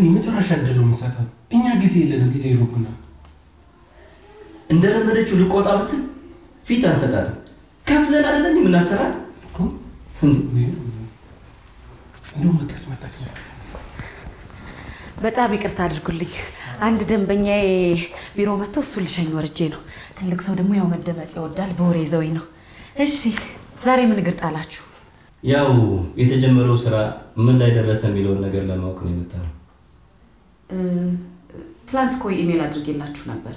ግን የመጨረሻ እድል ነው የምንሰጣት። እኛ ጊዜ የለንም፣ ጊዜ ይሮብናል። እንደለመደችው ልቆጣ ብትል ፊት አንሰጣትም። ከፍለን አይደለ እንዴ የምናሰራት? እንደውም መጣች መጣች መጣች። በጣም ይቅርታ አድርጉልኝ። አንድ ደንበኛዬ ቢሮ መጥቶ እሱን ልሸኝ ወርጄ ነው። ትልቅ ሰው ደግሞ ያው መደመጥ ይወዳል። በወሬ ይዘውኝ ነው። እሺ ዛሬ ምን እግር ጣላችሁ? ያው የተጀመረው ስራ ምን ላይ ደረሰ የሚለውን ነገር ለማወቅ ነው የመጣ ነው። እ፣ ትላንት እኮ ኢሜል አድርጌላችሁ ነበር።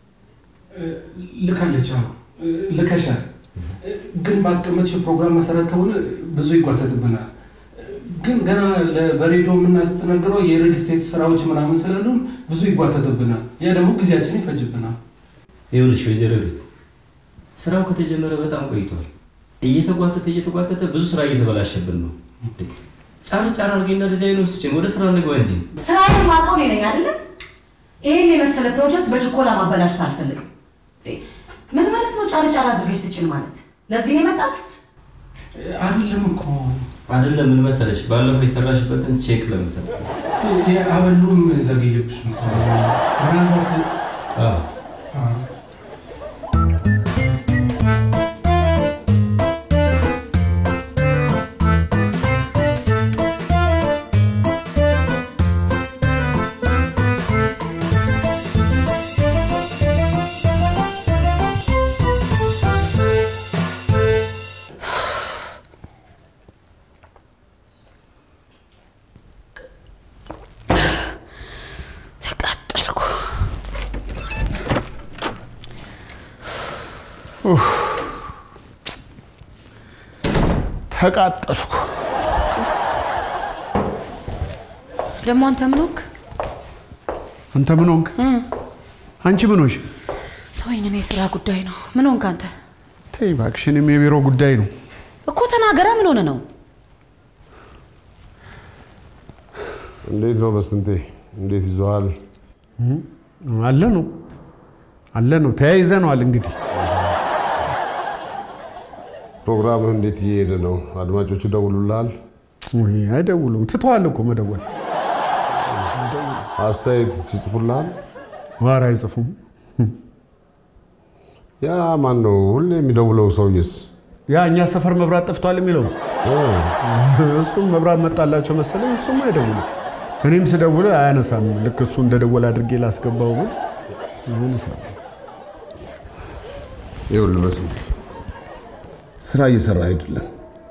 ልካለች። አዎ ልከሻል። ግን ባስቀመጥሽ ፕሮግራም መሰረት ከሆነ ብዙ ይጓተትብናል። ግን ገና ለ- በሬዲዮ የምናስተናግረው የሪል ስቴት ስራዎች ምናምን ስላሉን ብዙ ይጓተትብናል። ያ ደግሞ ጊዜያችን ይፈጅብናል። ይኸውልሽ ወይዘሮ ሩት ስራው ከተጀመረ በጣም ቆይቷል። እየተጓተተ እየተጓተተ ብዙ ስራ እየተበላሸብን ነው። ጫር ጫር አድርጌና ዲዛይኑን ስጭን፣ ወደ ስራ እንግባ እንጂ። ስራዬን ማውቀው እኔ ነኝ አይደለም? ይሄን የመሰለ ፕሮጀክት በችኮላ ማበላሸት አልፈልግም። ምን ማለት ነው? ጫር ጫር አድርገሽ ስጭን ማለት ለዚህ ነው የመጣችሁት? አይደለም እኮ አይደለም ምን መሰለሽ፣ ባለፈው የሰራሽበትን ቼክ ለመስጠት ነው። የአበሉም ዘገየብሽ መሰለኝ። ምናልባት አዎ። አዎ። ተቃጠልኩ። ተቃጠልኩ። ደግሞ አንተ ምን ሆንክ? አንተ ምን ሆንክ? አንቺ ምን ሆንሽ? ተወኝ፣ እኔ የስራ ጉዳይ ነው። ምን ሆንክ አንተ? ተይ እባክሽ፣ እኔም የቢሮ ጉዳይ ነው። እኮ ተናገራ። ምን ሆነ ነው? እንዴት ነው በስንቴ? እንዴት ይዘዋል? አለ ነው አለ ነው ተያይዘነዋል። እንግዲህ ፕሮግራምህ እንዴት እየሄደ ነው? አድማጮች ይደውሉልሃል? ውይ፣ አይደውሉም። ትተዋል እኮ መደወል። አስተያየት ይጽፉልሃል? ዋር አይጽፉም። ያ ማን ነው ሁሌ የሚደውለው ሰውዬስ? ያ እኛ ሰፈር መብራት ጠፍቷል የሚለው እሱም መብራት መጣላቸው መሰለኝ። እሱም አይደውልም። እኔም ስደውል አያነሳም። ልክ እሱ እንደደወለ አድርጌ ላስገባው ግን አያነሳም። ይኸውልህ በስንቴ ስራ እየሰራ አይደለም።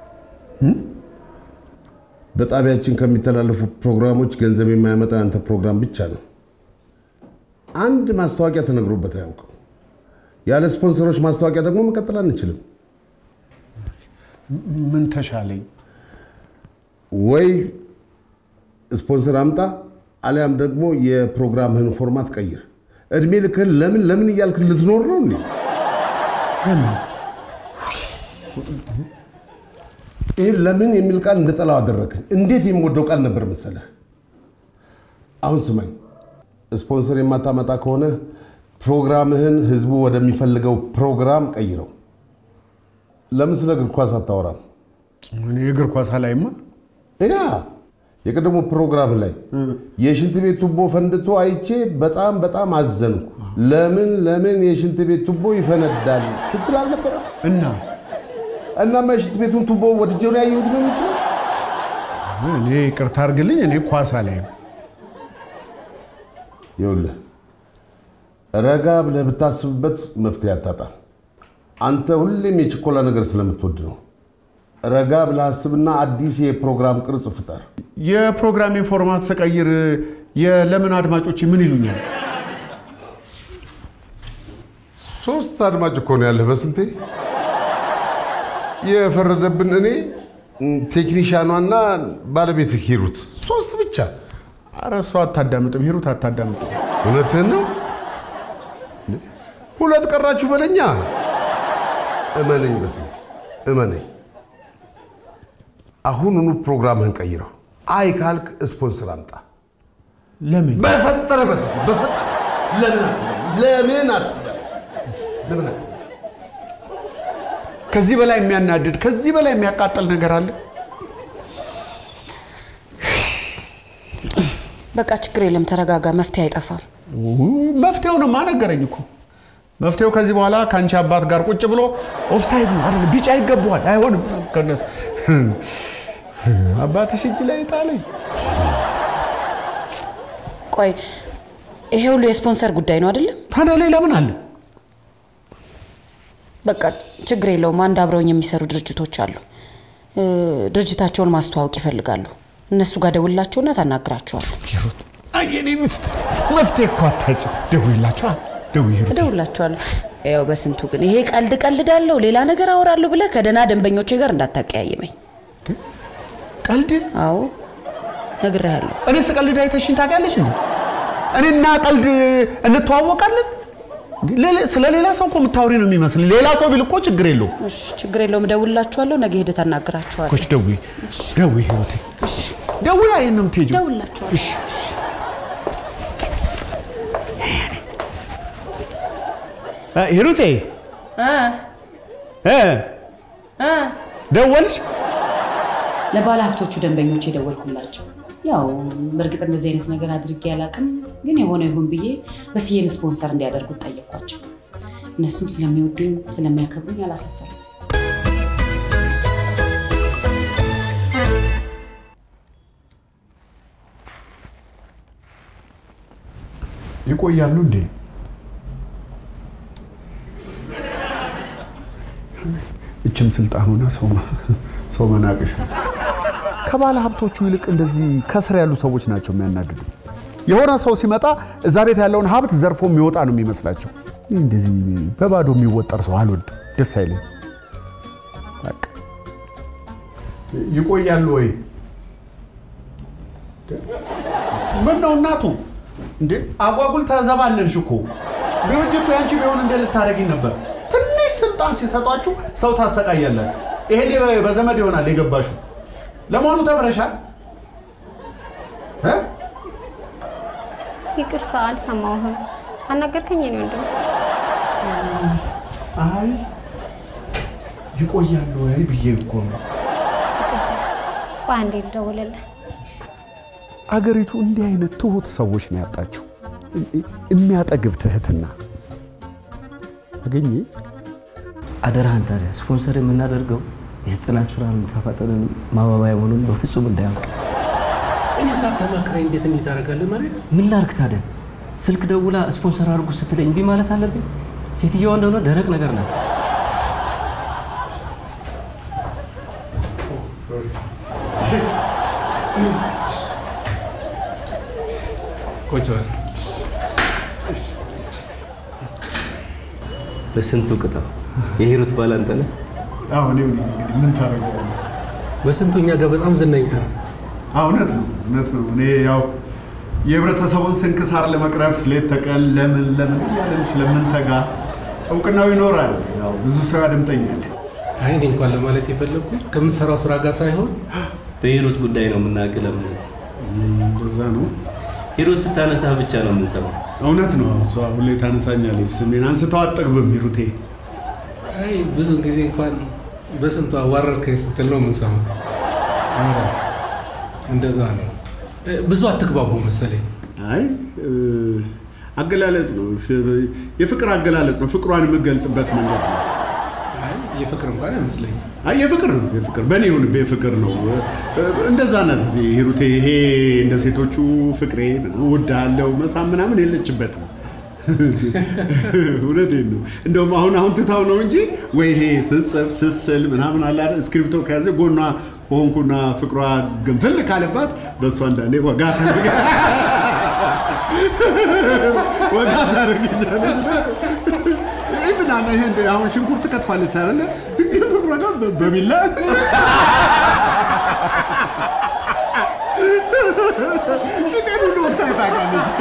በጣቢያችን ከሚተላለፉ ፕሮግራሞች ገንዘብ የማያመጣ ያንተ ፕሮግራም ብቻ ነው። አንድ ማስታወቂያ ተነግሮበት አያውቅም። ያለ ስፖንሰሮች ማስታወቂያ ደግሞ መቀጠል አንችልም። ምን ተሻለኝ? ወይ ስፖንሰር አምጣ አሊያም ደግሞ የፕሮግራምህን ፎርማት ቀይር። እድሜ ልክህን ለምን ለምን እያልክ ልትኖር ነው እንዴ? ይህ ለምን የሚል ቃል እንድጠላው አደረግን። እንዴት የምወደው ቃል ነበር መሰለህ። አሁን ስማኝ፣ ስፖንሰር የማታመጣ ከሆነ ፕሮግራምህን ህዝቡ ወደሚፈልገው ፕሮግራም ቀይረው። ለምን ስለ እግር ኳስ አታወራም? እኔ የእግር ኳስ አላይማ። ያ የቀደሞ ፕሮግራም ላይ የሽንት ቤት ቱቦ ፈንድቶ አይቼ በጣም በጣም አዘንኩ። ለምን ለምን የሽንት ቤት ቱቦ ይፈነዳል ስትል አልነበረ? እና እናማ የሽንት ቤቱን ቱቦ ወድጄው ነው ያየሁት ነው የምትለው? እኔ ይቅርታ አድርግልኝ፣ እኔ ኳስ አላይም። ይኸውልህ ረጋ ብለህ ብታስብበት መፍትሄ አታጣም። አንተ ሁሌም የችኮላ ነገር ስለምትወድ ነው። ረጋ ብለህ አስብና አዲስ የፕሮግራም ቅርጽ ፍጠር። የፕሮግራሜን ፎርማት ስቀይር የለምን አድማጮች ምን ይሉኛል? ሶስት አድማጭ እኮ ነው ያለህ በስንቴ የፈረደብን እኔ ቴክኒሻኗና ባለቤት ሂሩት ሶስት ብቻ ኧረ እሷ አታዳምጥም፣ ሂሩት አታዳምጥም። እውነትህን ነው ሁለት ቀራችሁ በለኛ እመነኝ በስንቴ እመነኝ አሁኑኑ ፕሮግራምህን ቀይረው አይ ካልክ ስፖንሰር አምጣ ለምን በፈጠረ በስንቴ በፈጠረ ለምን አትበል ለምን አትበል ለምን አትበል ከዚህ በላይ የሚያናድድ ከዚህ በላይ የሚያቃጥል ነገር አለ? በቃ ችግር የለም ተረጋጋ፣ መፍትሄ አይጠፋም። መፍትሄውንማ ነገረኝ እኮ። መፍትሄው ከዚህ በኋላ ከአንቺ አባት ጋር ቁጭ ብሎ ኦፍሳይድ ነው አይደል፣ ቢጫ ይገባዋል፣ አይሆንም ከነስ አባትሽ እጅ ላይ ጣለኝ። ቆይ ይሄ ሁሉ የስፖንሰር ጉዳይ ነው አይደለም? ታዲያ ሌላ ምን አለ? በቃ ችግር የለውም። አንድ አብረውኝ የሚሰሩ ድርጅቶች አሉ። እ፣ ድርጅታቸውን ማስተዋወቅ ይፈልጋሉ። እነሱ ጋር ደውላቸውና ታናግራቸዋል። ሂሩት፣ አይ የኔ ሚስት መፍትሄ እኮ አታጭም። ደውይላቸዋ፣ ደውይ ሂሩት። እደውላቸዋለሁ። ያው በስንቱ ግን ይሄ ቀልድ ቀልዳለሁ፣ ሌላ ነገር አወራለሁ ብለህ ከደህና ደንበኞቼ ጋር እንዳታቀያይመኝ። ቀልድ አዎ ነግሬሃለሁ። እኔ ስቀልድ አይተሽኝ ታውቂያለሽ እንዴ? እኔና ቀልድ እንተዋወቃለን? እንዴ? ሌላ- ስለ ሌላ ሰው እኮ የምታወሪ ነው የሚመስል። ሌላ ሰው ቢል እኮ ችግር የለውም። እሺ ችግር የለውም። እደውላቸዋለሁ። ነገ ሄደህ ታናግራቸዋለህ። ኮች ደውይ፣ ደውይ ሂሩቴ፣ ደውይ። አይን ነው የምትሄጂው? እደውላቸዋለሁ። እሺ እ፣ ሂሩቴ እ ደወልሽ? ለባለ ሀብቶቹ ደንበኞች የደወልኩላቸው ያው በእርግጥ እንደዚህ አይነት ነገር አድርጌ አላውቅም፣ ግን የሆነ ይሁን ብዬ በስዬን ስፖንሰር እንዲያደርጉት ጠየኳቸው። እነሱም ስለሚወዱኝ ስለሚያከብሩኝ አላሰፈርም። ይቆያሉ እንዴ? እችም ስልጣኑና ሰው ሰው መናቅሽ ነው። ከባለ ሀብቶቹ ይልቅ እንደዚህ ከስር ያሉ ሰዎች ናቸው የሚያናድዱ። የሆነ ሰው ሲመጣ እዛ ቤት ያለውን ሀብት ዘርፎ የሚወጣ ነው የሚመስላቸው። እኔ እንደዚህ በባዶ የሚወጠር ሰው አልወድም፣ ደስ አይለኝ። በቃ ይቆያሉ ወይ? ምን ነው እናቱ እንዴ? አጓጉል ተዘባነንሽ እኮ። ድርጅቱ ያንቺ ቢሆን እንደ ልታደርጊ ነበር። ትንሽ ስልጣን ሲሰጧችሁ ሰው ታሰቃያላችሁ። ይሄኔ በ- በዘመድ ይሆናል የገባሽው። ለመሆኑ ተምረሻል? እ? ይቅርታ አልሰማሁህም። አናገርከኝ እኔ ወንድም። አይ ይቆያሉ ወይ ብዬ እኮ ነው። ቆይ አንዴ ልደውልልህ። አገሪቱ እንዲህ አይነት ትሁት ሰዎች ነው ያጣችው። የሚያጠግብ ትህትና አገኘ አደራህን ታዲያ ስፖንሰር የምናደርገው የዘጠናት ስራ ተፋጠንን ማባባያ መሆኑን በፍጹም እንዳያውቅ። እኔ ሳታማክረኝ እንዴት እንዴት ታደርጋለህ ማለት ምን ላርግ ታዲያ? ስልክ ደውላ ስፖንሰር አድርጉ ስትለኝ እምቢ ማለት አለብኝ? ሴትየዋ እንደሆነ ደረቅ ነገር ናት። ቁጭ በል። በስንቱ ቅጣው የሂሩት ባል አንተ ነህ። አሁን እንግዲህ ምን ታደርገዋለህ? በስንቱ እኛ ጋር በጣም ዝነኛ ነው። አዎ፣ እውነት ነው እውነት ነው። እኔ ያው የህብረተሰቡን ስንክሳር ለመቅረፍ ሌት ተቀን ለምን ለምን እያለን ስለምንተጋ እውቅናው ይኖራል። ያው ብዙ ሰው ያደምጠኛል። አይ እኔ እንኳን ለማለት የፈለግኩት ከምትሰራው ስራ ጋር ሳይሆን በሂሩት ጉዳይ ነው የምናውቅህ። ለምን እንደዛ ነው። ሂሩት ስታነሳ ብቻ ነው የምንሰማው። እውነት ነው። እሷ ሁሌ ታነሳኛለች። ስሜን አንስተው አጠግብም ሂሩቴ። አይ ብዙ ጊዜ እንኳን በስንቱ አዋረድከኝ ስትል ነው የምንሰማው። እንደዛ ነው። እ፣ ብዙ አትግባቡ መሰለኝ። አይ እ፣ አገላለጽ ነው፣ የፍቅር አገላለጽ ነው። ፍቅሯን የምገልጽበት መንገድ ነው። አይ የፍቅር እንኳን አይመስለኝም። አይ የፍቅር ነው የፍቅር በእኔ ይሁን የፍቅር ነው። እንደዛ ናት ሂሩቴ። ይሄ እንደ ሴቶቹ ፍቅሬ እወድሃለሁ መሳም ምናምን የለችበትም። እውነቴን ነው። እንደውም አሁን አሁን ትታው ነው እንጂ ወይ ይሄ ስጽፍ ስስል ምናምን አለ አይደል እስክሪብቶ ከያዘ ጎኗ ሆንኩና ፍቅሯ ግንፍል ካለባት በእሷ አንዳንዴ ወጋ ታደርግ ወጋ ታደርግኛለች። ኢቭን አሁን ይሄ እንደ አሁን ሽንኩርት ከትፋለች አይደለ? ድንገት ፍቅሯ ጋር በ- በቢላ ቂጤን ሁሉ ወቅታ ታውቃለች።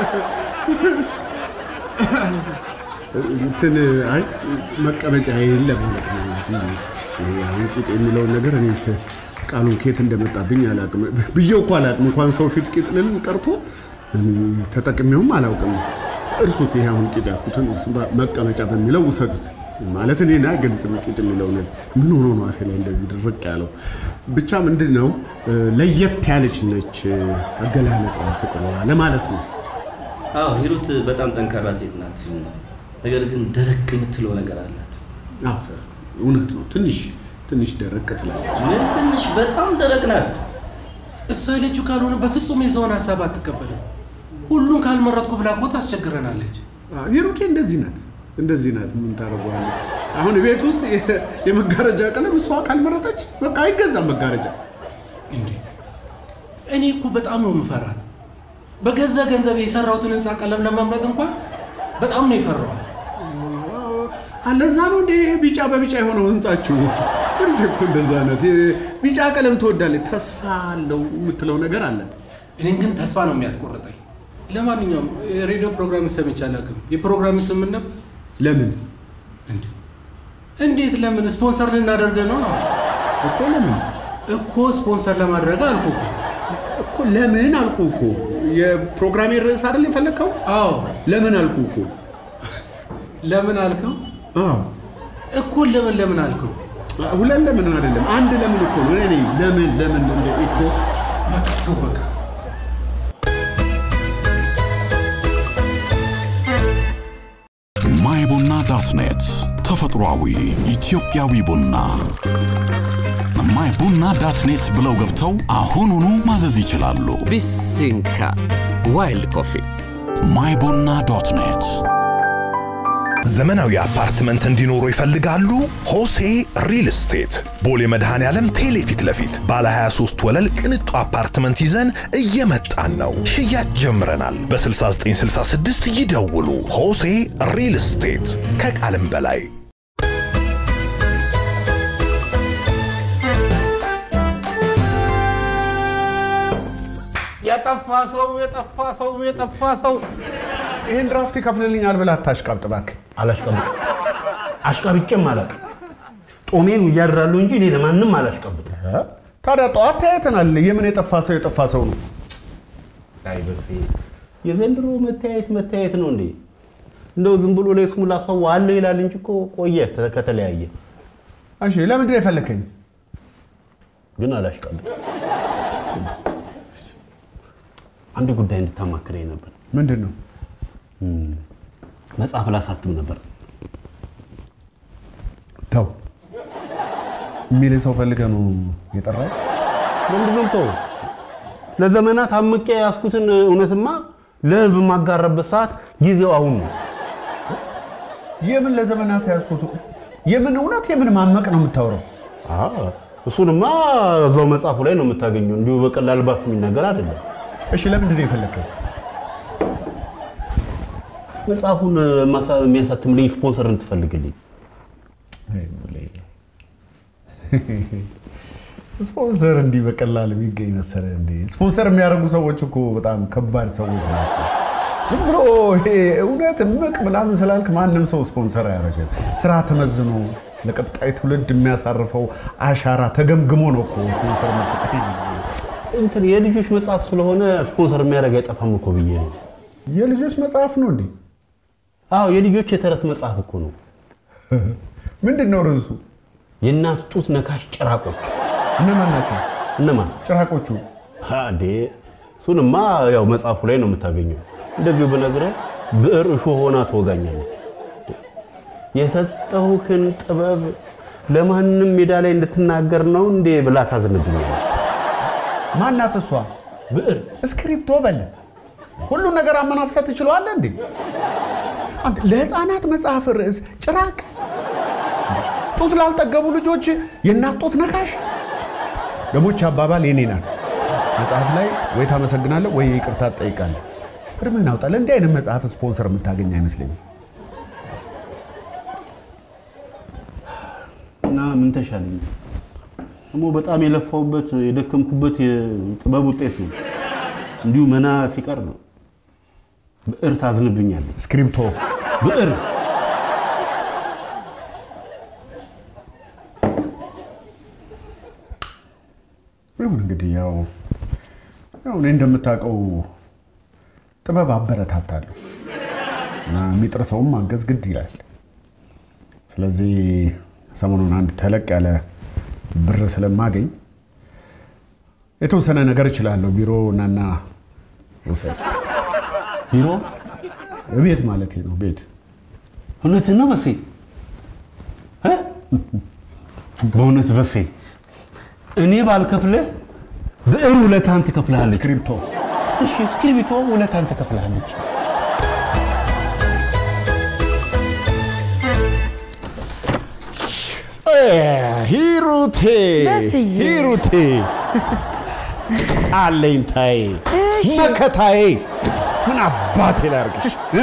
እንትን አይ መቀመጫ የለም ማለት ነው። እዚህ ይሄ አሁን ቂጥ የሚለውን ነገር እኔ ቃሉን ኬት እንደመጣብኝ አላውቅም። ብዬው እኮ አላውቅም። እንኳን ሰው ፊት ቂጥ ልል ቀርቶ እኔ ተጠቅሜውም አላውቅም። እርሱት። ይሄ አሁን ቂጥ ያልኩትን እርሱ መቀመጫ በሚለው ውሰዱት። ማለት እኔ ና ግልጽ ቂጥ የሚለው ነገር ምን ሆኖ ነው አፌ ላይ እንደዚህ ድርቅ ያለው? ብቻ ምንድን ነው እ፣ ለየት ያለች ነች እ፣ አገላለጿ ፍቅሯ ለማለት ነው። አዎ ሂሩት በጣም ጠንካራ ሴት ናት። ነገር ግን ደረቅ የምትለው ነገር አላት። አዎ እውነት ነው። ትንሽ ትንሽ ደረቅ ትላለች። ምን ትንሽ በጣም ደረቅ ናት። እሷ ያለችው ካልሆነ በፍጹም የሰውን ሀሳብ አትቀበልም። ሁሉን ካልመረጥኩ ብላ እኮ ታስቸግረናለች። አዎ፣ ሂሩቴ እንደዚህ ናት፣ እንደዚህ ናት። ምን ታደርገዋለህ? አሁን ቤት ውስጥ የ- የመጋረጃ ቀለም እሷ ካልመረጠች በቃ አይገዛም መጋረጃ። እንዴ እኔ እኮ በጣም ነው የምፈራት። በገዛ ገንዘብ የሰራሁትን ህንፃ ቀለም ለመምረጥ እንኳን በጣም ነው የፈራዋል። አለዛ ነው እንዴ ቢጫ በቢጫ የሆነው ህንጻችሁ? ሂሩቴ እኮ እንደዛ ናት። የ- ቢጫ ቀለም ትወዳለች። ተስፋ አለው የምትለው ነገር አላት። እኔን ግን ተስፋ ነው የሚያስቆርጠኝ። ለማንኛውም የሬዲዮ ፕሮግራም ሰምቼ አላውቅም። የፕሮግራም ስም ምን ነበር? ለምን እንዴ እንዴት? ለምን ስፖንሰር ልናደርገ ነው እኮ ለምን እኮ ስፖንሰር ለማድረግ አልኩ እኮ። እኮ ለምን አልኩ እኮ የፕሮግራሜ ርዕስ አይደል የፈለግከው? አዎ ለምን አልኩ እኮ። ለምን አልከው? አዎ እኮ ለምን ለምን አልከው? ሁለት ለምን አይደለም አንድ ለምን እኮ ነው። እኔ ለምን ለምን እንደ እኮ በቃ ተው በቃ ማይ ቡና ዳት ኔት ተፈጥሯዊ ኢትዮጵያዊ ቡና ማይ ቡና ዳት ኔት ብለው ገብተው አሁኑኑ ማዘዝ ይችላሉ። ቢሲንካ ዋይልድ ኮፊ ማይ ቡና ዶት ኔት ዘመናዊ አፓርትመንት እንዲኖሩ ይፈልጋሉ? ሆሴ ሪል ስቴት ቦሌ መድኃኔ ዓለም ቴሌ ፊት ለፊት ባለ 23 ወለል ቅንጡ አፓርትመንት ይዘን እየመጣን ነው። ሽያጭ ጀምረናል። በ6966 ይደውሉ። ሆሴ ሪል ስቴት ከቃልም በላይ የጠፋ ሰው የጠፋ ሰው የጠፋ ሰው ይህን ድራፍት ይከፍልልኛል ብለህ አታሽቃብጥ እባክህ። አላሽቀብጥም። አሽቀብጬም አላውቅም። ጦሜን እያድራለሁ እንጂ እኔ ለማንም አላሽቀብጥም። እ? ታዲያ ጠዋት ተያይተናል። የምን የጠፋ ሰው የጠፋ ሰው ነው? አይ በሴ የዘንድሮ መተያየት መተያየት ነው እንዴ? እንደው ዝም ብሎ ለስሙላ ሰው አለ ይላል እንጂ እኮ ቆየ ተ- ከተለያየ። እሺ ለምንድን ነው የፈለከኝ? ግን አላሽቀብጥም። አንድ ጉዳይ እንድታማክረኝ ነበር። ምንድን ነው? መጽሐፍ ላሳትም ነበር። ተው የሚል ሰው ፈልገህ ነው የጠራው? ምንድነው ተው ለዘመናት አምቄ ያስኩትን እውነትማ ለህዝብ የማጋረበት ሰዓት ጊዜው አሁን ነው። የምን ለዘመናት ያዝኩት የምን እውነት የምን ማመቅ ነው የምታወራው? አዎ፣ እሱንማ እዛው መጽሐፉ ላይ ነው የምታገኘው። እንዲሁ በቀላል ባፍ የሚነገር አይደለም። እሺ ለምንድን ነው የፈለከኝ? መጽሐፉን ማሳ- የሚያሳትምልኝ ስፖንሰር እንትፈልግልኝ። ስፖንሰር እንዲህ በቀላል የሚገኝ መሰለህ እንዴ? ስፖንሰር የሚያደርጉ ሰዎች እኮ በጣም ከባድ ሰዎች ናቸው። ዝም ብሎ ይሄ እውነት እምቅ ምናምን ስላልክ ማንም ሰው ስፖንሰር አያደርግም። ስራ ተመዝኖ ለቀጣይ ትውልድ የሚያሳርፈው አሻራ ተገምግሞ ነው እኮ ስፖንሰር መጠቀም። እንትን የልጆች መጽሐፍ ስለሆነ ስፖንሰር የሚያደርግ አይጠፋም እኮ ብዬ ነው። የልጆች መጽሐፍ ነው እንዴ? አዎ የልጆች የተረት መጽሐፍ እኮ ነው። ምንድን ነው ርዕሱ? የእናት ጡት ነካሽ ጭራቆች። እነማን ናቸው እነማን ጭራቆቹ? እንዴ? እሱንማ ያው መጽሐፉ ላይ ነው የምታገኘው። እንደዚሁ ብነግርህ ብዕር እሾህ ሆና ትወጋኛለች። የሰጠሁህን ጥበብ ለማንም ሜዳ ላይ እንድትናገር ነው እንዴ ብላ ታዝንብኛለች። ማናት እሷ? ብዕር እስክሪፕቶ በል ሁሉን ነገር አመናፍሰት ትችለዋለህ እንዴ? አንተ ለህፃናት መጽሐፍ ርዕስ ጭራቅ፣ ጡት ላልጠገቡ ልጆች የእናት ጡት ነካሽ። ደሞች አባባል የኔ ናት። መጽሐፍ ላይ ወይ ታመሰግናለህ ወይ ይቅርታ ትጠይቃለህ። እርምህን አውጣ። ለእንዲህ አይነት መጽሐፍ ስፖንሰር የምታገኝ አይመስለኝም። እና ምን ተሻለኝ? ደግሞ በጣም የለፋውበት የደከምኩበት የጥበብ ውጤት ነው። እንዲሁ መና ሲቀር ነው። ብዕር ታዝንብኛለች። እስክሪፕቶ ብዕር ይሁን እንግዲህ ያው ያው እኔ እንደምታውቀው ጥበብ አበረታታለሁ እና የሚጥር ሰውም ማገዝ ግድ ይላል። ስለዚህ ሰሞኑን አንድ ተለቅ ያለ ብር ስለማገኝ የተወሰነ ነገር እችላለሁ። ቢሮ እናና ውሰድ። ቢሮ ቤት ማለት ነው። ቤት እውነት ነው በሴ እ? በእውነት በሴ እኔ ባልከፍልህ ብዕር ውለታን ትከፍልሃለች። እስክሪብቶ እሺ፣ እስክሪብቶ ውለታን ትከፍልሃለች። ሂሩቴ በስዬ። ሂሩቴ አለኝታዬ መከታዬ ምን አባቴ ላርግሽ እ?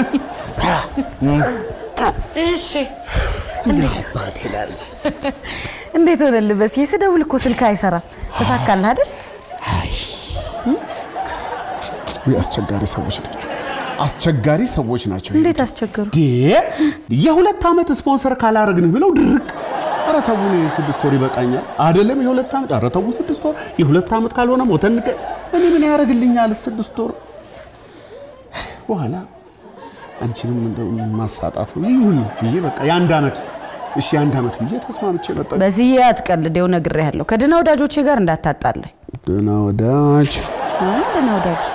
እሺ እንዴት ሆነልህ? በስዬ ስደውል እኮ ስልክ አይሰራም። ተሳካልህ አይደል? ውይ፣ አስቸጋሪ ሰዎች ናቸው። አስቸጋሪ ሰዎች ናቸው። እንዴት አስቸገሩ? ዴ የሁለት ዓመት ስፖንሰር ካላረግንህ ብለው ድርቅ። ኧረ ተው እኔ ስድስት ወር ይበቃኛል። አይደለም የሁለት ዓመት ኧረ ተው ስድስት ወር የሁለት ዓመት ካልሆነ ሞተን እንገ- እኔ ምን ያደርግልኛል ስድስት ወር በኋላ አንቺንም እንደው ማሳጣት ነው ይሁን ብዬ በቃ የአንድ ዓመት እሺ የአንድ ዓመት ብዬ ተስማምቼ መጣ። በስዬ አትቀልድ፣ ይኸው ነግሬሃለሁ። ከድና ወዳጆቼ ጋር እንዳታጣላኝ። ደህና ወዳጅ አይ ድና ወዳጅ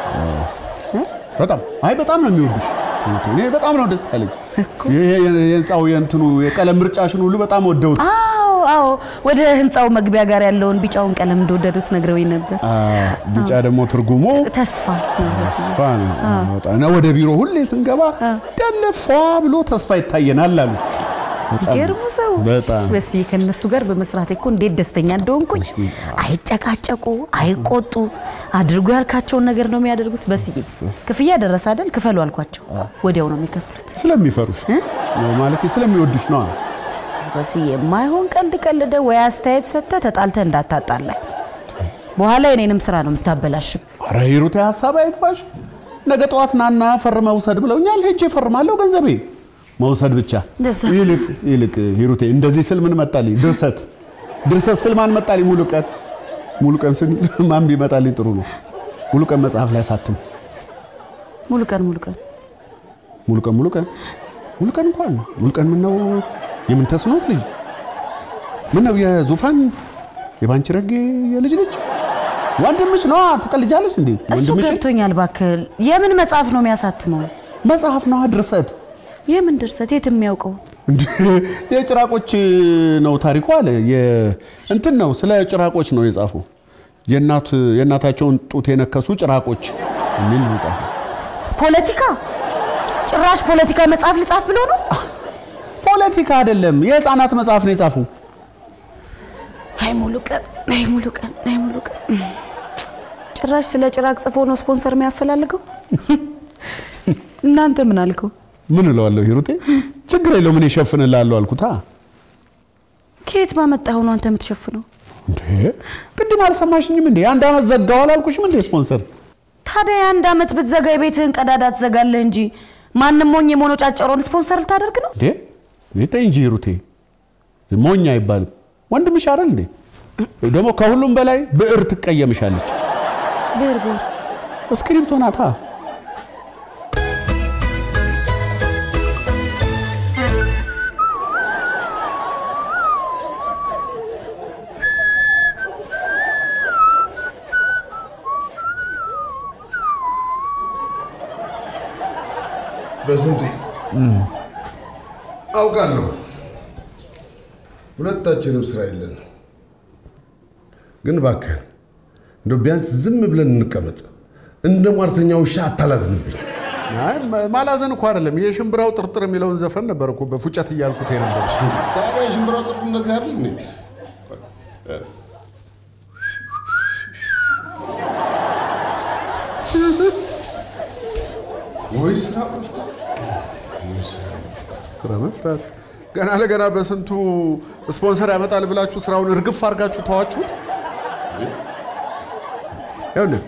በጣም አይ በጣም ነው የሚወዱሽ። እኔ በጣም ነው ደስ ያለኝ። ይሄ የህንፃው የእንትኑ የቀለም ምርጫሽን ሁሉ በጣም ወደውት አዎ አዎ፣ ወደ ህንፃው መግቢያ ጋር ያለውን ቢጫውን ቀለም እንደወደዱት ነግረውኝ ነበር። ቢጫ ደግሞ ትርጉሙ ተስፋ ነው በስዬ። ተስፋ ነው። በጣም እና ወደ ቢሮ ሁሌ ስንገባ ደለፏ ብሎ ተስፋ ይታየናል አሉ። በጣም ይገርሙ ሰዎች በጣም በስዬ ከነሱ ጋር በመስራት እኮ እንዴት ደስተኛ እንደሆንኩኝ። አይጨቃጨቁ፣ አይቆጡ፣ አድርጎ ያልካቸውን ነገር ነው የሚያደርጉት። በስዬ ክፍያ ደረሰ አይደል? ክፈሉ አልኳቸው፣ ወዲያው ነው የሚከፍሉት። ስለሚፈሩሽ ማለት ስለሚወዱሽ ነው። በስዬ የማይሆን ቀልድ ቀልደ ወይ አስተያየት ሰጥተ ተጣልተ እንዳታጣላኝ። በኋላ የኔንም ስራ ነው የምታበላሽም። ኧረ ሂሩቴ ሀሳብ አይግባሽ። ነገ ጠዋት ናና ፈርመህ ውሰድ ብለውኛል። ሄጄ እፈርማለሁ። ገንዘቤ መውሰድ ብቻ። እንደዛ። ይልቅ ይልቅ ሂሩቴ እንደዚህ ስል ምን መጣልኝ? ድርሰት ድርሰት ስል ማን መጣልኝ? ሙሉ ቀን ሙሉ ቀን ስል ማን ቢመጣልኝ ጥሩ ነው? ሙሉ ቀን መጽሐፍ ላይ ሳትም ሙሉ ቀን ሙሉ ቀን ሙሉ ቀን ሙሉ ቀን ሙሉ ቀን እንኳን ሙሉ ቀን ምነው የምን ተስኖት ልጅ ምነው የዙፋን የባንቺ ረጌ የልጅ ልጅ ወንድምሽ ነዋ። ትቀልጃለሽ እንዴ? እሱ ወንድምሽ ገብቶኛል። እባክህ የምን መጽሐፍ ነው የሚያሳትመው? መጽሐፍ ነዋ ድርሰት የምን ድርሰት? የት የሚያውቀው? እንዴ የጭራቆች ነው ታሪኩ አለ። የ- እንትን ነው ስለ ጭራቆች ነው የጻፈው። የእናት የእናታቸውን ጡት የነከሱ ጭራቆች የሚል ነው የጻፈው። ፖለቲካ? ጭራሽ ፖለቲካ መጽሐፍ ልጻፍ ብሎ ነው? ፖለቲካ አይደለም፣ የህፃናት መጽሐፍ ነው የጻፈው። አይ ሙሉ ቀን፣ አይ ሙሉ ቀን፣ አይ ሙሉ ቀን። ጭራሽ ስለ ጭራቅ ጽፎ ነው ስፖንሰር የሚያፈላልገው። እናንተ ምን አልከው? ምን እለዋለሁ ሂሩቴ፣ ችግር የለውም እኔ እሸፍንልሃለሁ አልኩታ። ከየት ባመጣኸው ነው አንተ የምትሸፍነው? እንዴ ቅድም አልሰማሽኝም እንዴ? አንድ ዓመት ዘጋው አላልኩሽም እንዴ? ስፖንሰር ታዲያ የአንድ ዓመት ብትዘጋ የቤትህን ቀዳዳ ትዘጋለህ እንጂ ማንም ሞኝ የሞኖጫጨረውን ስፖንሰር ልታደርግ ነው? እንዴ ተይ እንጂ ሂሩቴ፣ ሞኝ አይባልም። ወንድምሽ አይደል እንዴ? ደግሞ ከሁሉም በላይ ብዕር ትቀየምሻለች። ብር ብር እስክሪብቶ ናታ። በስንቴ አውቃለሁ። ሁለታችንም ስራ የለን። ግን እባክህ እንደው ቢያንስ ዝም ብለን እንቀመጥ። እንደ ሟርተኛ ውሻ አታላዝንብኝ። አይ ማላዘን እኮ አይደለም። ይሄ ሽምብራው ጥርጥር የሚለውን ዘፈን ነበር እኮ በፉጨት እያልኩት የነበር። ታዲያ የሽምብራው ጥርቅ እንደዚህ አይደል እንዴ? ወይ ስራ መፍታት ስራ መፍታት ገና ለገና በስንቱ ስፖንሰር ያመጣል ብላችሁ ስራውን እርግፍ አድርጋችሁ ተዋችሁት። ይኸውልህ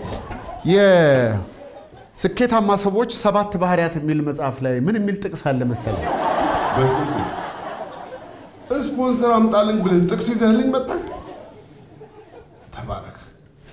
የስኬታማ ሰዎች ሰባት ባህሪያት የሚል መጽሐፍ ላይ ምን የሚል ጥቅስ አለ መሰለህ? በስንቴ ስፖንሰር አምጣልኝ ብለህ ጥቅስ ይዘህልኝ መጣህ። ተባረክ።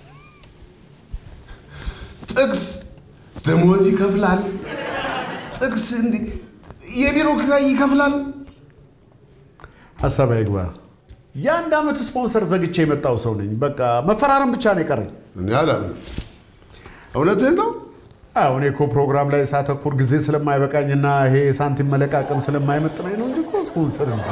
ጥቅስ ደሞዝ ይከፍላል። ጥቅስ እንዲህ የቢሮ ኪራይ ይከፍላል። ሀሳብ አይግባ። የአንድ ዓመት ስፖንሰር ዘግቼ የመጣው ሰው ነኝ። በቃ መፈራረም ብቻ ነው የቀረኝ። እኔ አላምንም። እውነትህን ነው? አዎ እኔ እኮ ፕሮግራም ላይ ሳተኩር ጊዜ ስለማይበቃኝና ይሄ ሳንቲም መለቃቀም ስለማይመጥነኝ ነው እንጂ እኮ ስፖንሰር እንጂ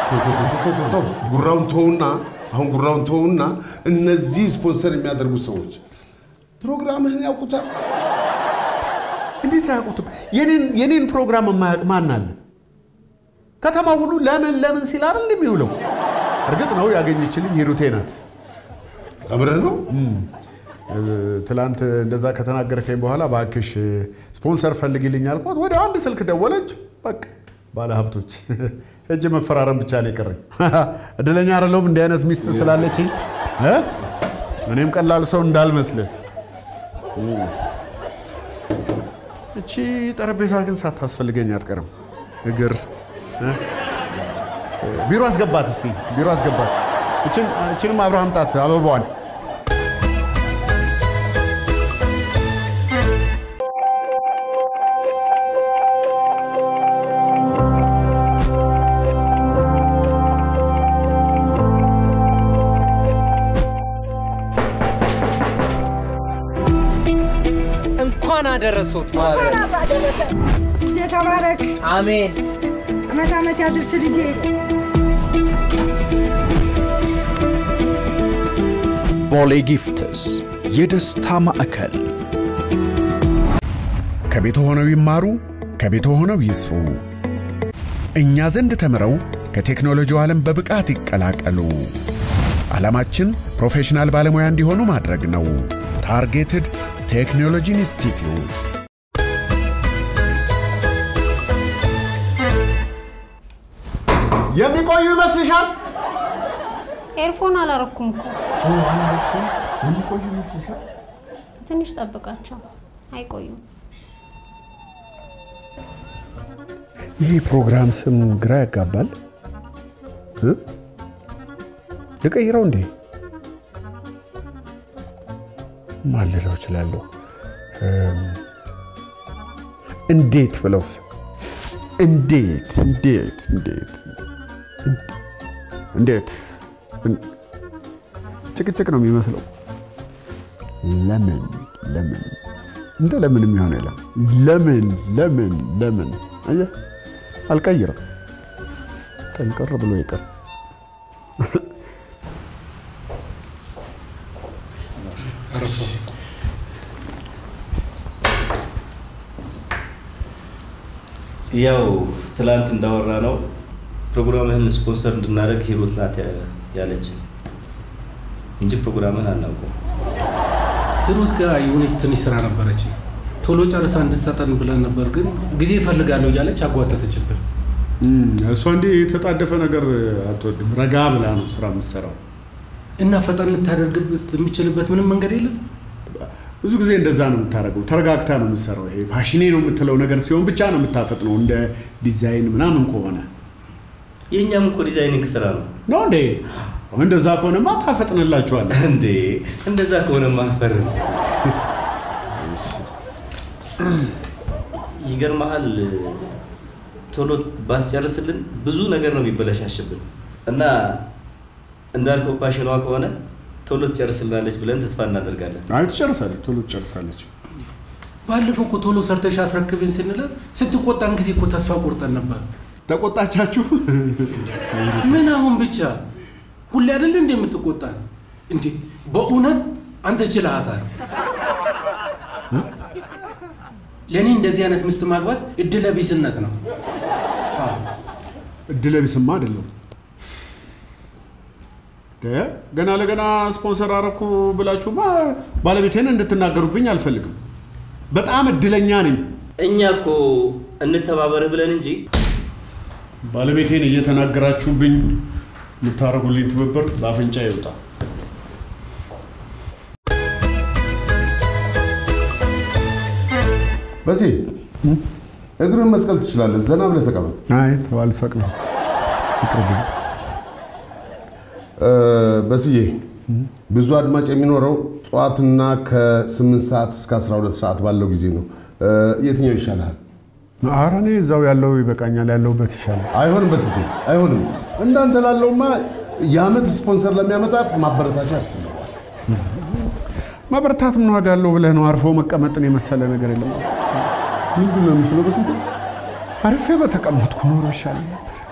ጉራውን ተውና አሁን ጉራውን ተውና እነዚህ ስፖንሰር የሚያደርጉት ሰዎች ፕሮግራምህን ያውቁታል። እንዴት አያውቁትም? የኔን- የኔን ፕሮግራም የማያውቅ ማን አለ? ከተማ ሁሉ ለምን ለምን ሲል አይደል እንደሚውለው። እርግጥ ነው ያገኘችልኝ ሂሩቴ ናት። አብረህ ነው ትላንት እንደዛ ከተናገርከኝ በኋላ እባክሽ ስፖንሰር ፈልግልኝ አልኳት። ወደ አንድ ስልክ ደወለች። በቃ ባለ ሀብቶች እጅ መፈራረም ብቻ ነው የቀረኝ። እድለኛ አይደለሁም እንዲህ አይነት ሚስት ስላለችኝ እ? እኔም ቀላል ሰው እንዳልመስልህ። እቺ ጠረጴዛ ግን ሳታስፈልገኝ አትቀርም። እግር እ? ቢሮ አስገባት እስቲ ቢሮ አስገባት። እችን- እችንም አብርሃም ጣት አበባዋን እንኳን አደረሶት ማዘር። ልጄ ተባረክ። አሜን። አመት አመት ያድርስ ልጄ። ቦሌ ጊፍትስ የደስታ ማዕከል ከቤት ሆነው ይማሩ፣ ከቤት ሆነው ይስሩ። እኛ ዘንድ ተምረው ከቴክኖሎጂው ዓለም በብቃት ይቀላቀሉ። ዓላማችን ፕሮፌሽናል ባለሙያ እንዲሆኑ ማድረግ ነው። ታርጌትድ ቴክኖሎጂ ኢንስቲትዩት የሚቆዩ ይመስልሻል? ኤርፎን አላረኩም እኮ የሚቆዩ ይመስልሻል? ትንሽ ጠብቃቸው፣ አይቆዩም። ይህ ፕሮግራም ስም ግራ ያጋባል። እ? ልቀይረው እንዴ? ማን ልለው እችላለሁ? እም፣ እንዴት ብለውስ? እንዴት እንዴት እንዴት እንዴት እን- ጭቅጭቅ ነው የሚመስለው። ለምን ለምን እንደ ለምን የሚሆን የለም። ለምን ለምን ለምን አየህ፣ አልቀይርም። ጠንቅር ብሎ ይቅር። ያው ትላንት እንዳወራ ነው ፕሮግራምህን ስፖንሰር እንድናደርግ ሂሩት ናት ያ- ያለችን እንጂ ፕሮግራምህን አናውቀው። ሂሩት ጋር የሆነች ትንሽ ስራ ነበረች። ቶሎ ጨርሳ እንድትሰጠን ብለን ነበር፣ ግን ጊዜ እፈልጋለሁ እያለች አጓተተችብን። እሷ እንዲህ የተጣደፈ ነገር አትወድም። ረጋ ብላ ነው ስራ የምትሰራው። እና ፈጠን ልታደርግበት የምችልበት ምንም መንገድ የለም። ብዙ ጊዜ እንደዛ ነው የምታደርገው። ተረጋግታ ነው የምትሰራው። ይሄ ፓሽኔ ነው የምትለው ነገር ሲሆን ብቻ ነው የምታፈጥነው። እንደ ዲዛይን ምናምን ከሆነ የእኛም እኮ ዲዛይኒንግ ስራ ነው ነው እንዴ? እንደዛ ከሆነማ ታፈጥንላችኋለህ እንዴ። እንደዛ ከሆነ ማፈር ነው። ይገርመሃል፣ ቶሎ ባትጨርስልን ብዙ ነገር ነው የሚበለሻሽብን እና እንዳልከው ፓሽኗ ከሆነ ቶሎ ትጨርስልናለች ብለን ተስፋ እናደርጋለን። አይ ትጨርሳለች፣ ቶሎ ትጨርሳለች። ባለፈው እኮ ቶሎ ሰርተሽ አስረክብን ስንላት ስትቆጣን ጊዜ እኮ ተስፋ ቆርጠን ነበር። ተቆጣቻችሁ? ምን አሁን ብቻ ሁሌ አይደለ እንደ የምትቆጣን? እንዴ በእውነት አንተ ችልሃታል። ለእኔ እንደዚህ አይነት ሚስት ማግባት እድለ ቢስነት ነው። እድለ ቢስማ አይደለም። ደ ገና ለገና ስፖንሰር አረኩ ብላችሁማ ባለቤቴን እንድትናገሩብኝ አልፈልግም። በጣም እድለኛ ነኝ። እኛ እኮ እንተባበርህ ብለን እንጂ ባለቤቴን እየተናገራችሁብኝ የምታደርጉልኝ ትብብር በአፍንጫ ይውጣ። በዚህ እግርን መስቀል ትችላለህ። ዘና ብለህ ተቀመጥ። አይ ተው አልሰቅልም። ይቅርብኝ። እ፣ በስዬ ብዙ አድማጭ የሚኖረው ጠዋትና ከ8 ሰዓት እስከ 12 ሰዓት ባለው ጊዜ ነው። እ፣ የትኛው ይሻልሃል? ኧረ እኔ እዛው ያለው ይበቃኛል፣ ያለሁበት ይሻላል። አይሆንም፣ በስቴ አይሆንም። እንዳንተ ላለውማ የዓመት ስፖንሰር ለሚያመጣ ማበረታቻ ያስፈልገዋል። ማበረታት ምን ዋጋ አለው ብለህ ነው? አርፎ መቀመጥን የመሰለ ነገር የለም። ምንድን ነው የምትለው? በስንት አርፌ በተቀመጥኩ ኖሮ ይሻለኝ።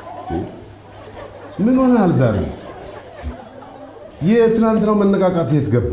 ምን ሆነሃል ዛሬ? የትናንትናው መነቃቃት የት ገባ?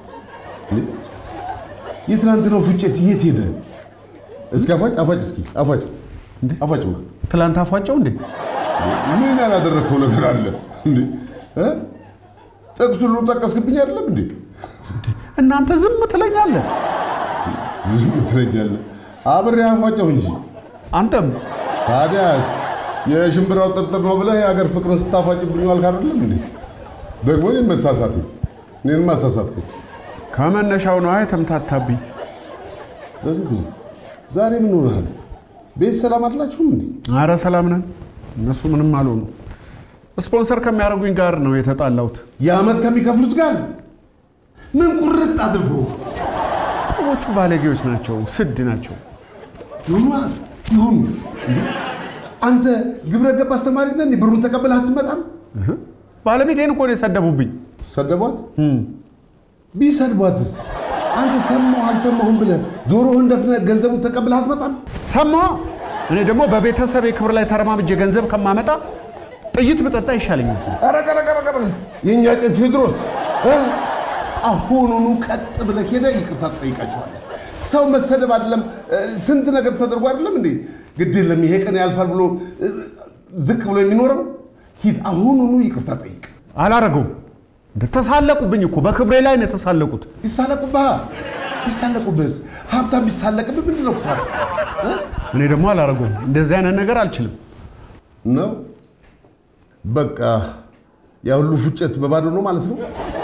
የትናንትናው ፉጨት የት ሄደ? እስኪ አፏጭ አፏጭ፣ እስኪ አፏጭ አፏጭማ። ትላንት አፏጨው እንዴ? ምን ያላደረግከው ነገር አለ እንዴ? እ? ጥቅስ ሁሉ ጠቀስክብኝ አይደለም እንዴ? እናንተ ዝም ትለኛለህ። ዝም ትለኛለህ። አብሬ አፏጨው እንጂ አንተም ታዲያስ የሽምብራው ጥርጥር ነው ብለህ የሀገር ፍቅርን ስታፏጭብኝ ዋልክ አይደለም እንዴ? ደግሞ እኔን መሳሳት እኔን ማሳሳትከኝ ከመነሻው ነው የተምታታብኝ። በስንት ዛሬ ምን ሆነሃል? ቤት ሰላም አላችሁም እንዴ? አረ ሰላም ነን። እነሱ ምንም አልሆኑ። ስፖንሰር ከሚያደርጉኝ ጋር ነው የተጣላሁት። የዓመት ከሚከፍሉት ጋር ምን ቁርጥ አድርጎ ሰዎቹ ባለጌዎች ናቸው፣ ስድ ናቸው። ይሁኑ ይሁኑ። እንዴ አንተ ግብረ ገብ አስተማሪ ነህ እንዴ? ብሩን ተቀብለህ አትመጣም? ባለቤቴን እኮ ነው የሰደቡብኝ። ሰደቧት? ቢሰድቧትስ አንተ ሰማሁ አልሰማሁም ብለህ ጆሮህን ደፍነህ ገንዘቡን ተቀብለህ አትመጣም? ሰማሁ። እኔ ደግሞ በቤተሰብ ክብር ላይ ተረማምጄ ገንዘብ ከማመጣ ጥይት ብጠጣ ይሻለኛል። ኧረ ኧረ ኧረ ኧረ የእኛ ጭን ቴዎድሮስ እ? አሁኑኑ ቀጥ ብለህ ሄደህ ይቅርታ ትጠይቃቸዋለህ። ሰው መሰደብ አይደለም ስንት ነገር ተደርጎ አይደለም እንዴ? ግድ የለም ይሄ ቀን ያልፋል ብሎ እ፣ ዝቅ ብሎ የሚኖረው ሂድ፣ አሁኑኑ ይቅርታ ጠይቅ። አላረገውም። ተሳለቁብኝ እኮ በክብሬ ላይ ነው የተሳለቁት። ይሳለቁብህ ይሳለቁብህስ? ሀብታም ቢሳለቅብህ ምንድን ነው ክፋት እ? እኔ ደግሞ አላረገውም። እንደዚህ አይነት ነገር አልችልም። ነው በቃ ያ ሁሉ ፉጨት በባዶ ነው ማለት ነው።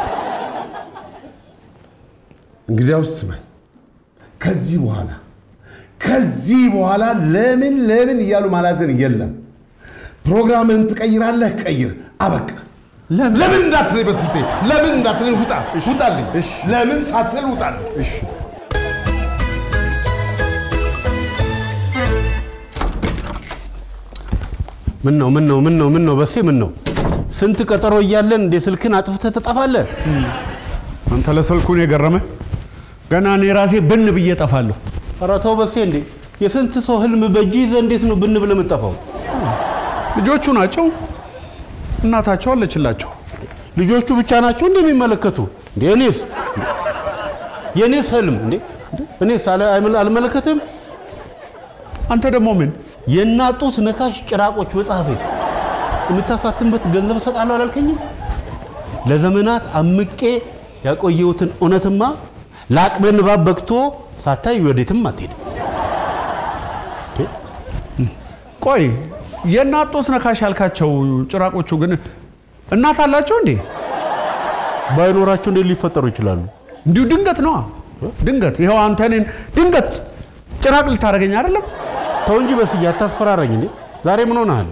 እንግዲያውስ ስማኝ፣ ከዚህ በኋላ ከዚህ በኋላ ለምን ለምን እያሉ ማላዘን የለም። ፕሮግራምህን ትቀይራለህ፣ ቀይር፣ አበቃ። ለምን እንዳትለኝ በስልቴ ለምን እንዳትለኝ ውጣ፣ ውጣልኝ። ለምን ሳትል ውጣልኝ። ምን ነው ምን ነው ምን ነው ምን ነው በሴ ምን ነው ስንት ቀጠሮ እያለን እንደ ስልክን አጥፍተህ ትጠፋለህ? አንተ ለስልኩን የገረመ ገና እኔ ራሴ ብን ብዬ ጠፋለሁ። ኧረ ተው በሴ እንዴ! የስንት ሰው ህልም በእጅ ይዘህ እንዴት ነው ብን ብለህ የምትጠፋው? ልጆቹ ናቸው፣ እናታቸው አለችላቸው። ልጆቹ ብቻ ናቸው እንደሚመለከቱ እንዴ? እኔስ የእኔስ ህልም እንዴ? እኔስ አለ- አይመለ- አልመለከትም? አንተ ደግሞ ምን የናጡት ነካሽ ጭራቆች መጽሐፌስ የምታሳትምበት ገንዘብ እሰጣለሁ አላልከኝም? ለዘመናት አምቄ ያቆየሁትን እውነትማ ለአቅመ ንባብ በቅቶ ሳታይ ወዴትም አትሄድም። ቆይ የናጡት ነካሽ ያልካቸው ጭራቆቹ ግን እናት አላቸው እንዴ? ባይኖራቸው እንዴት ሊፈጠሩ ይችላሉ? እንዲሁ ድንገት ነዋ። ድንገት ይኸው አንተ እኔን ድንገት ጭራቅ ልታደርገኝ አይደለም? ተው እንጂ በስዬ አታስፈራራኝ እንዴ! ዛሬ ምን ሆነሃል?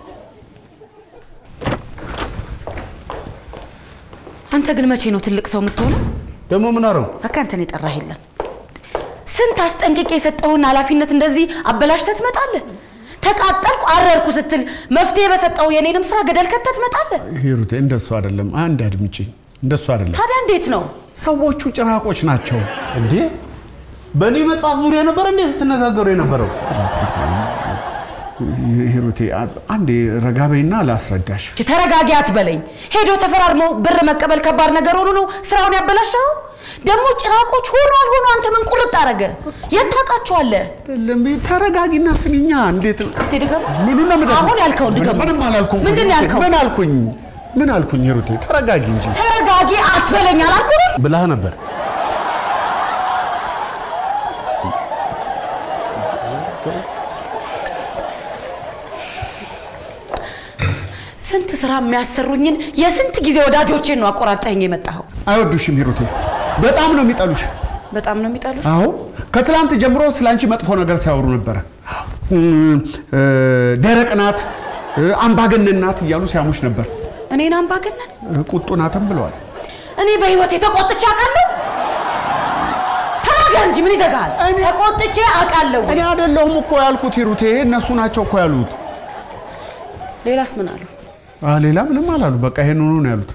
አንተ ግን መቼ ነው ትልቅ ሰው የምትሆነው? ደግሞ ምን አረው? በቃ አንተን የጠራህ የለም። ስንት አስጠንቅቄ የሰጠውን ኃላፊነት እንደዚህ አበላሽተህ ትመጣለህ። ተቃጠልኩ አረርኩ ስትል መፍትሄ በሰጠው የኔንም ስራ ገደል ከተህ ትመጣለህ። ሂሩቴ እንደሱ አይደለም። አንድ አድምጪኝ። እንደሱ አይደለም። ታዲያ እንዴት ነው? ሰዎቹ ጭራቆች ናቸው። እንዴ በእኔ መጽሐፍ ዙሪያ ነበር እንዴ ስትነጋገሩ የነበረው? ሂሩቴ አንዴ ረጋ በይና ላስረዳሽ። ተረጋጊ አትበለኝ። ሄዶ ተፈራርመው ብር መቀበል ከባድ ነገር ሆኖ ነው ስራውን ያበላሸው። ደግሞ ጭራቆች ሆኖ አልሆኖ አንተ ምን ቁርጥ አረገ? የት ታውቃቸዋለህ? ተረጋጊና ስሚኛ። እንዴት እስቲ ድገም። ምኑ ነው የምደግመው? አሁን ያልከውን ድገም። ምንም አላልኩም። ምንድን ነው ያልከው? ምን አልኩኝ? ምን አልኩኝ? ሂሩቴ ተረጋጊ እንጂ። ተረጋጊ አትበለኝ አላልኩህም? ብላህ ነበር። ስንት ስራ የሚያሰሩኝን የስንት ጊዜ ወዳጆቼን ነው አቆራርጠኝ የመጣኸው። አይወዱሽም ሂሩቴ፣ በጣም ነው የሚጠሉሽ። በጣም ነው የሚጠሉሽ። አዎ ከትላንት ጀምሮ ስለ አንቺ መጥፎ ነገር ሲያወሩ ነበረ። እም፣ እ፣ ደረቅ ናት፣ እ፣ አምባገነን ናት እያሉ ሲያሙሽ ነበር። እኔን አምባገነን? እ፣ ቁጡ ናትም ብለዋል። እኔ በህይወቴ ተቆጥቼ አውቃለሁ? ተናገር እንጂ ምን ይዘጋል? ተቆጥቼ አውቃለሁ። እኔ አይደለሁም እኮ ያልኩት ሂሩቴ፣ እነሱ ናቸው እኮ ያሉት። ሌላስ ምን አሉ? አ፣ ሌላ ምንም አላሉ። በቃ ይሄንኑ ነው ያሉት።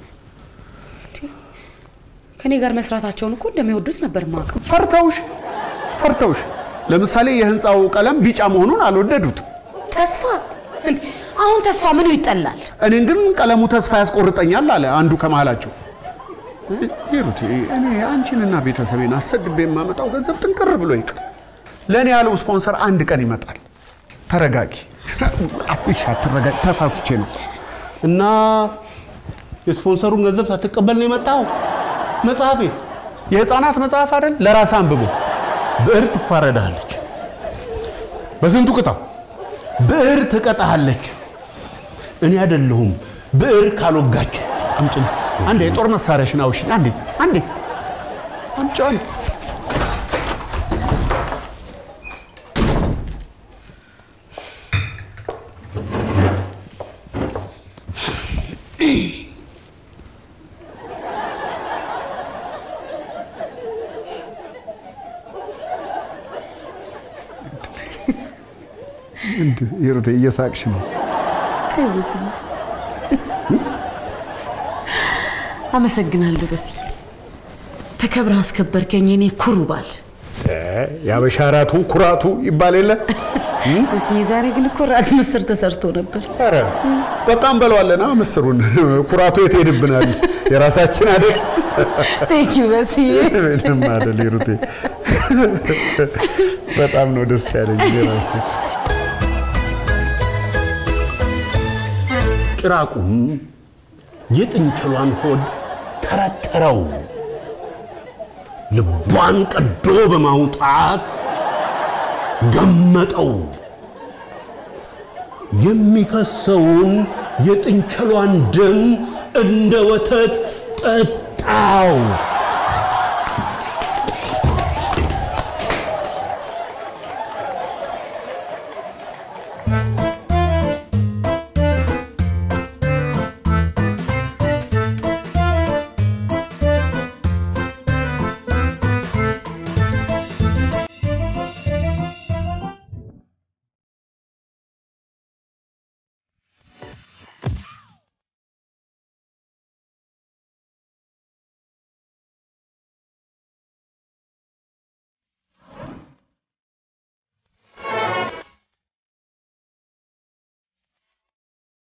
ከኔ ጋር መስራታቸውን እኮ እንደሚወዱት ነበር ማቀው። ፈርተውሽ ፈርተውሽ። ለምሳሌ የህንፃው ቀለም ቢጫ መሆኑን አልወደዱትም። ተስፋ እንዴ! አሁን ተስፋ ምኑ ይጠላል? እኔን ግን ቀለሙ ተስፋ ያስቆርጠኛል አለ አንዱ ከመሃላቸው። ሂሩቴ እኔ አንቺንና ቤተሰቤን አሰድቤ የማመጣው ገንዘብ ጥንቅር ብሎ ይቅር። ለእኔ ያለው ስፖንሰር አንድ ቀን ይመጣል። ተረጋጊ። እሺ አትረጋጊ፣ ተሳስቼ ነው። እና የስፖንሰሩን ገንዘብ ሳትቀበል ነው የመጣው? መጽሐፌስ የህፃናት መጽሐፍ አይደል? ለራስ አንብቦ ብዕር ትፋረዳለች። በስንቱ ቅጣው? ብዕር ትቀጣሃለች። እኔ አይደለሁም ብዕር ካልወጋች አምጪ። አንዴ የጦር መሳሪያሽን አውሽኝ። አንዴ አንዴ አምጪ። አንዴ ሂሩቴ እየሳቅሽ ነው። አመሰግናለሁ በስዬ፣ ተከብረህ አስከበርከኝ የኔ ኩሩ ባል። የአበሻ ራቱ ኩራቱ ይባል የለ በስዬ፣ ዛሬ ግን እኮ ራት ምስር ተሰርቶ ነበር። ኧረ በቃ እንበለዋለና ምስሩን። ኩራቱ የት ሄድብናል? የራሳችን አይደል? ቴንክ ዩ በስዬ። ምንም አይደል ሂሩቴ፣ በጣም ነው ደስ ያለኝ የራሱ ጭራቁም የጥንቸሏን ሆድ ተረተረው። ልቧን ቀዶ በማውጣት ገመጠው። የሚፈሰውን የጥንቸሏን ደም እንደ ወተት ጠጣው።